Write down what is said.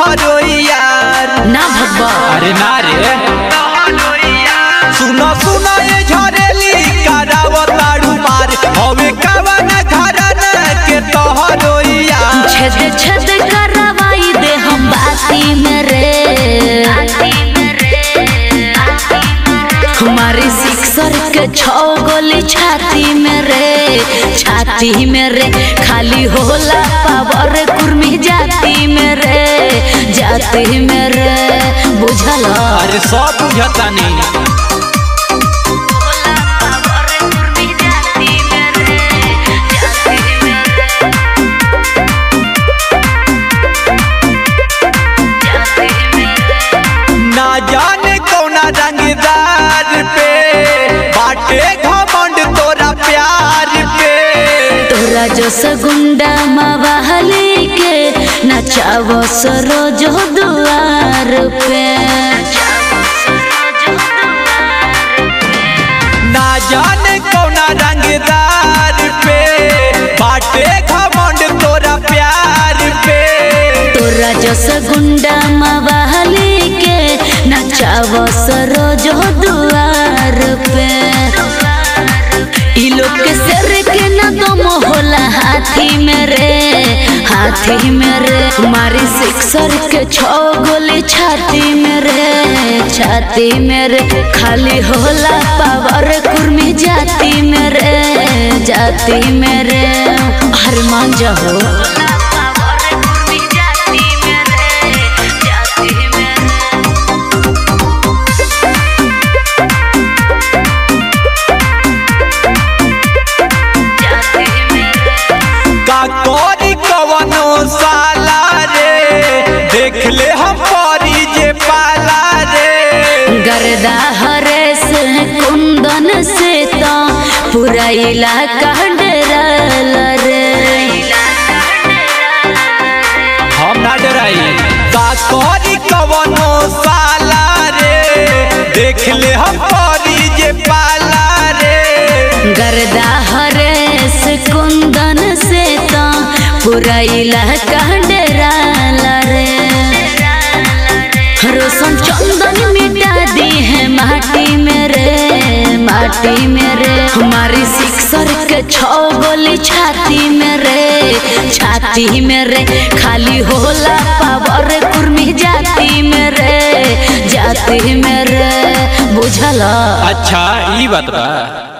तोहरो यार ना भगवा अरे ना रे सुनो सुनो ये झरेली कराव ताड़ू मार हवे कवन घरन के तोहरो यार छेद छेद करवाई दे हम बाती में रे हमारी सिक्सर के छौ गोली छाती में रे छाती में रे खाली होला पावर कुर्मी जाती में रे जाती में रे बुझल अरे सब बुझता नहीं ना जाने कौना रंगदार पे बाटे घमंड तोरा प्यार पे तोरा जस गुंडा मवाली के नचावो सरोज दुआर पे ना जाने कौना रंगदार पे बाटे घमंड तोरा प्यार पे तोरा जस गुंडा मवाली के नचावो सरोज दुआर पे ई लोग के सर के न दम होला हाथी में रे हाथी में रे मारी सिक्सर के छो गोली छाती में रे छाती में रे खाली होला पावर कुर्मी जाती में रे जाती में रे हर मान जाओ का कोरी कवनो साला रे देख ले हम परी जे पाला रे गर्दा हरे से कुंदन से तो पूरा इलाका डरल रे हम ना डराई का कोरी कवनो साला रे देख ले हम परी जे पाला रे गर्दा हरे से कुंदन से तो पूरा इलाका डरल रे रोशन चंदन मिटा दी है माटी में रे माटी में रे हमारी सिक्सर के छो गोली छाती में रे छाती में रे खाली होला पावर कुर्मी जाती में रे जाती में रे बुझला अच्छा ई बात बा